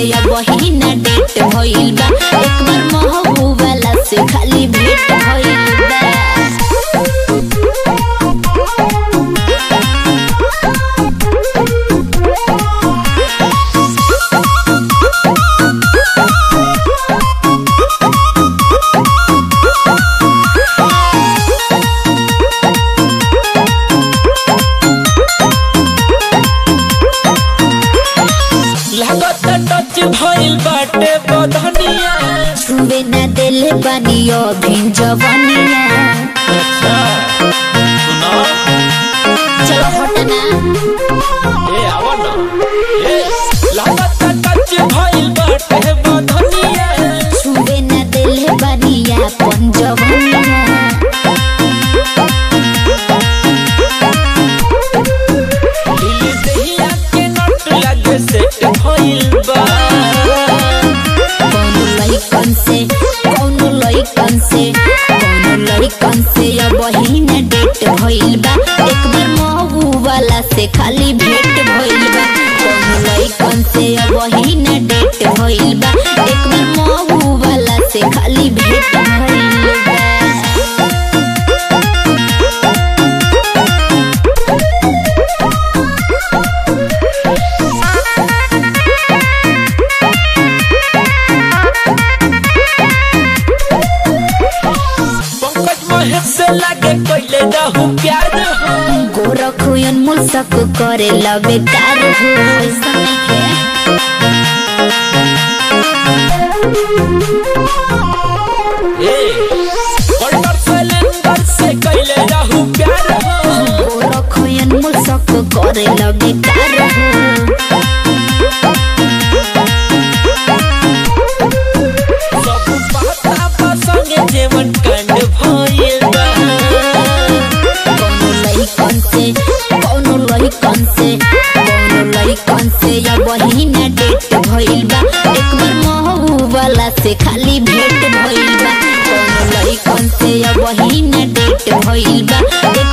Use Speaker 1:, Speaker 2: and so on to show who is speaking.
Speaker 1: अब वही ना डेट भइल बा एक बार महबूबाला से खाली भेट भइल बा
Speaker 2: लागत टच भइल बाटे बधनिया
Speaker 1: छुवे ना देले बानी अभी जवानिया
Speaker 2: अच्छा सुनो
Speaker 1: चलो हटना
Speaker 2: ए आवा ना ए लागत टच भइल बाटे बधनिया
Speaker 1: छुवे ना देले बानी अपन जवानिया
Speaker 2: दिल दहिया के नट लागे सेट भइल बा
Speaker 1: कौनो लइकन से कौनो लइकन से कौनो लइकन से अब वही ना डेट भइल बा एक बार महबू वाला से खाली भेट भइल बा कौनो लइकन से अब वही ना डेट भइल बा एक बार महबू वाला से खाली भेट भइल बा
Speaker 2: पंकज महेश से लागे कइले रहू प्यार हो
Speaker 1: गोरखो अनमोल सक करे ला बेकार हो ऐसा नहीं
Speaker 2: ए कल्टर सिलेंडर से कइले रहू प्यार हो
Speaker 1: गोरखो अनमोल सक करे ला बेकार हो
Speaker 2: सब पता बा संगे जेवन कांड भइल बा
Speaker 1: कौनो लइकन से कौनो लइकन से कौनो लइकन से या वही ना डेट भइल बा एक बार महबू वाला से खाली भेट भइल बा कौनो लइकन से या वही ना डेट भइल बा